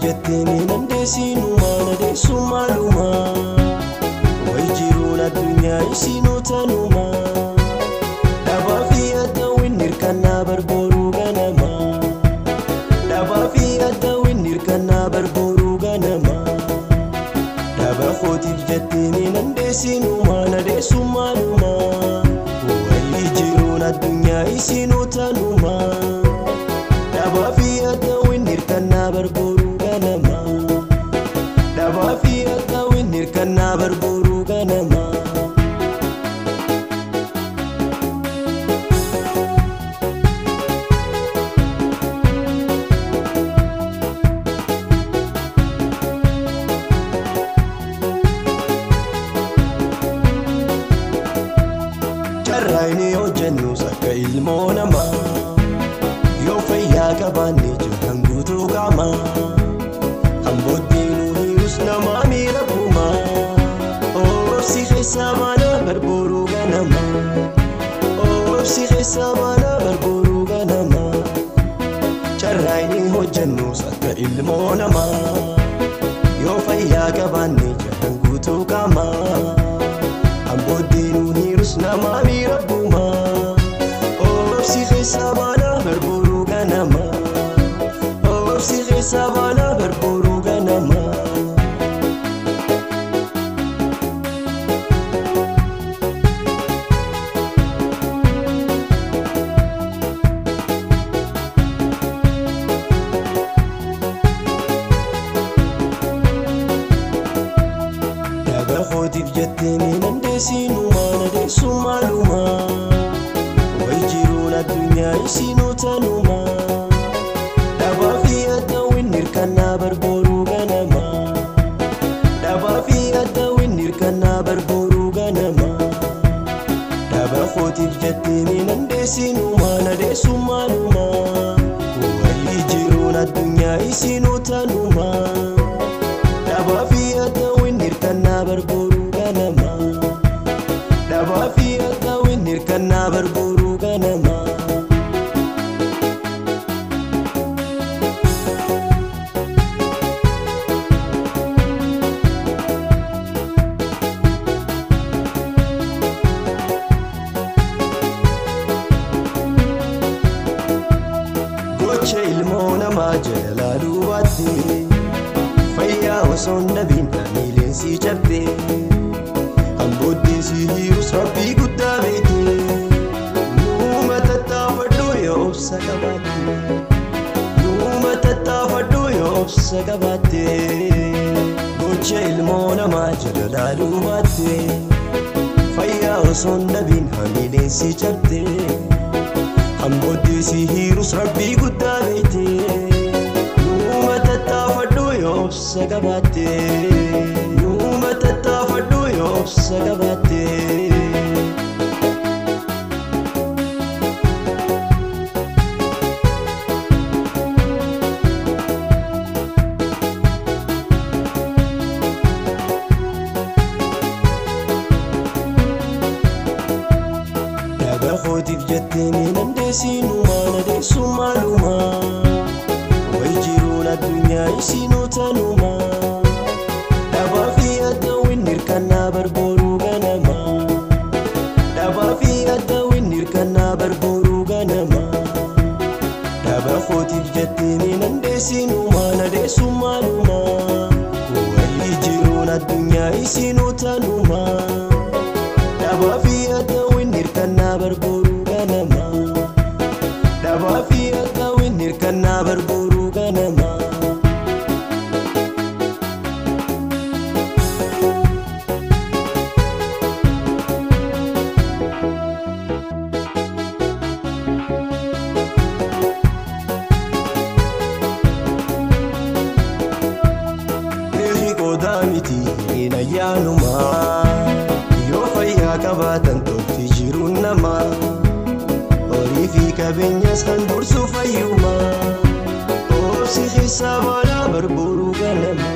jettee mee dandeessinumaa nadeessumaalumaa way jiruun addunyaa isinuu tanumaa dhabaa fi addaawwan hirkannaa barbooruu ganamaa dhabaa fi addaawwan hirkannaa barbooruu ganamaa dhaba kootiif jettee mee dandeessinumaa nadeessumaalumaa way jiruun addunyaa isinuu tanumaa dhabaa fi addaawwan hirkannaa barbooruu ganamaa dhabaa fi addaawwan hirkannaa barbooruu ganamaa. carraa inni hojjennus akka ilmoo namaa yoo fayyaa qabaanne jirran guutuu qaama hambooddeenuu hiirus namaa miira buumaa oobsi keessaa baana barbooruu ganama oobsi keessaa baana barbooruu ganama carraa inni hojjennus akka ilmoo namaa yoo fayyaa qabaanne jirran guutuu qaama. Ambooddeenuu hiirus namaa miira buumaa Oobsi keessaa baana barbooruu ganama Oobsi keessaa baana barbooruu ganama Dhaba kootiif jettee mee dandeessinumaa nadeessumaalumaa way jiruun addunyaa isinuu tanumaa dhabaa fi addaawwan hirkannaa barbooruu ganamaa dhabaa fi addaawwan hirkannaa barbooruu ganamaa dhaba kootiif jettee mee dandeessinumaa nadeessumaalumaa way jiruun addunyaa isinuu tanumaa dhabaa fi addaawwan hirkannaa barbooruu ganamaa dhabaa fi addaawwan hirkannaa barbooruu ganamaa. Gocha ilmoo namaa jala duubatti fayyaa osoo hin dhabiin miileensi cabde hambooddeensi hiirus rabbii guddaa beekte nuuma tattaafadhu yoo obsa qabaatte nuuma tattaafadhu yoo obsa qabaatte gocha ilmoo namaa jala duubatti fayyaa osoo hin dhabiin miileensi cabde. Hambooddeensi hiirus rabbii guddaa beekte Nuuma tattaafadhu yoo obsa qabaatte Nuuma tattaafadhu yoo obsa qabaatte Dhaba kootiif jettee mee dandeessinumaa nadeessumaalumaa way jiruun addunyaa isinuu tanumaa dhabaa fi addaawwan hirkannaa barbooruu ganamaa dhabaa fi addaawwan hirkannaa barbooruu ganamaa dhaba kootiif jettee mee dandeessinumaa nadeessumaalumaa way jiruun addunyaa isinuu tanumaa. dhabaa fi addaawwan hirkannaa barbooruu ganamaa dhabaa fi addaawwan hirkannaa barbooruu ganamaa. Beekni qoodaa miti hin ayyaanumaa yoo fayyaa qabaatan tolti jiruun namaa horii fi qabeenyas kan gorsu fayyumaa obsi keessaa baala barbooruu ganama